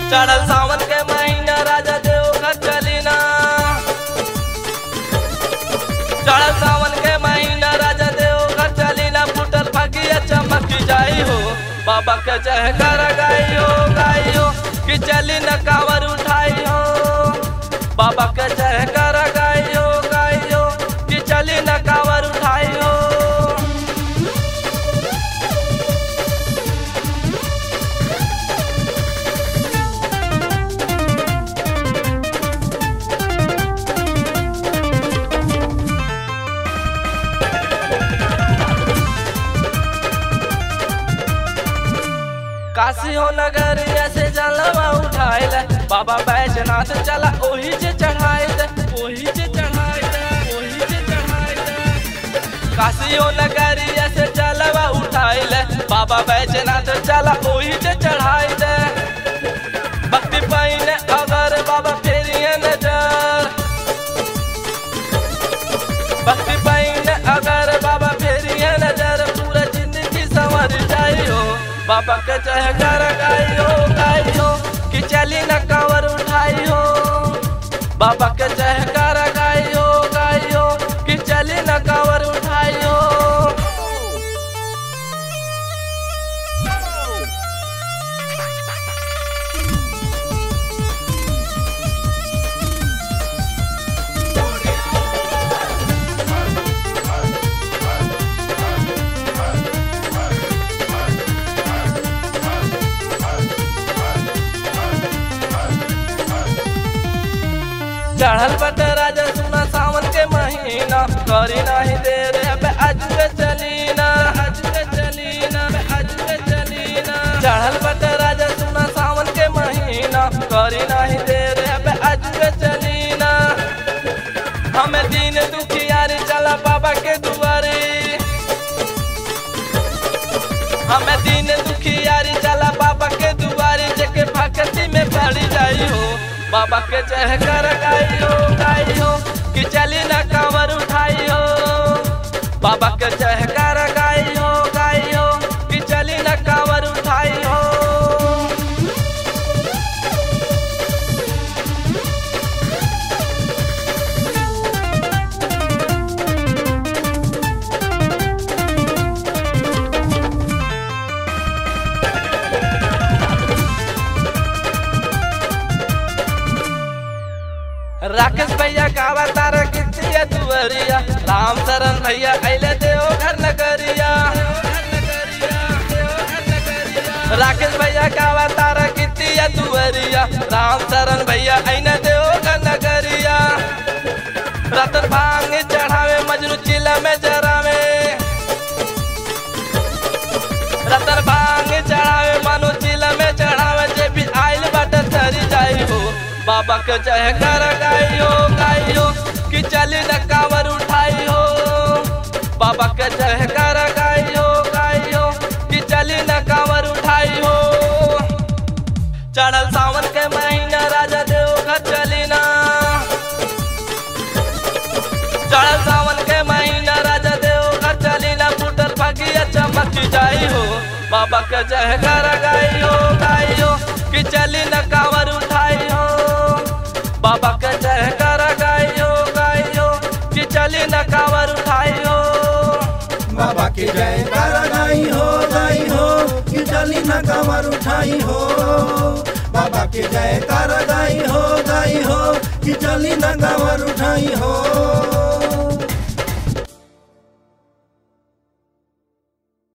चढ़ल सावन के महीना राजा देव घर चली ना चढ़ल सावन के महीना राजा देव घर चली ना फुटल फकिया चमक जाई हो बाबा के जय कर गाई हो गाई हो कि चली न कावर उठाई हो बाबा के जय कर गाई हो गाई हो कि चली न कावर उठाई हो काशी हो नगर ऐसे जलवा उठाए ले बाबा बैजनाथ चला ओही से चढ़ाए दे ओही से चढ़ाए दे ओही से चढ़ाए दे काशी हो नगर ऐसे जलवा उठाए ले बाबा बैजनाथ चला ओही से चढ़ाए दे भक्ति पाइन अगर बाबा फेरिए नजर भक्ति पाइन अगर बाबा फेरिए नजर पूरा जिंदगी संवर जाई हो बाबा के चाह कर गाई हो गाई हो कि चली न कावर उठाई हो बाबा के चाह कर गाई हो गाई हो कि चली न कावर उठाई हो चढ़ल बट राजा सुना सावन के महीना करी नहीं देर अबे आज के चलीना आज के चलीना आज के चलीना चढ़ल बट राजा सुना सावन के महीना करी नहीं देर अबे आज के चलीना हमें दिन दुखियारी चला बाबा के दुआरे हमें दिन दुखियारी चला बाबा के दुआरे जेके भक्ति में पड़ जाई हो बाबा के जय कर गाई हो गाई हो कि चली न कांवर उठाई हो बाबा के जय कर गाई हो गाई हो कि चली न कांवर उठाई हो राकेश भैया गावा तारा कितिया दुवरिया राम शरण भैया अले देव घर नगरिया राकेश भैया गावा तारा कितिया दुवरिया राम शरण भैया अने देव घर नगरिया रतन भांग चढ़ावे मजनू चिला में जरावे रतन भांग चढ़ावे मानो चिला में चढ़ावे जे भी आइल बाटे तरी जाई हो बाबा के जय कर गाई हो गाई हो कि चली न कावर उठाई हो बाबा के जय कर गाई हो गाई हो कि चली न कावर उठाई हो चढ़ल सावन के महीना राजा देव घर चली ना चढ़ल सावन के महीना राजा देव घर चली ना फूटल फकिया चमक जाई हो बाबा के जय कर गाई हो गाई हो कि चली न कावर उठाई हो बाबा के जय कर गाई हो गाई हो कि चली न कावर उठाई हो बाबा के जय कर गाई हो गाई हो कि चली न कमर उठाई हो बाबा के जय कर गाई हो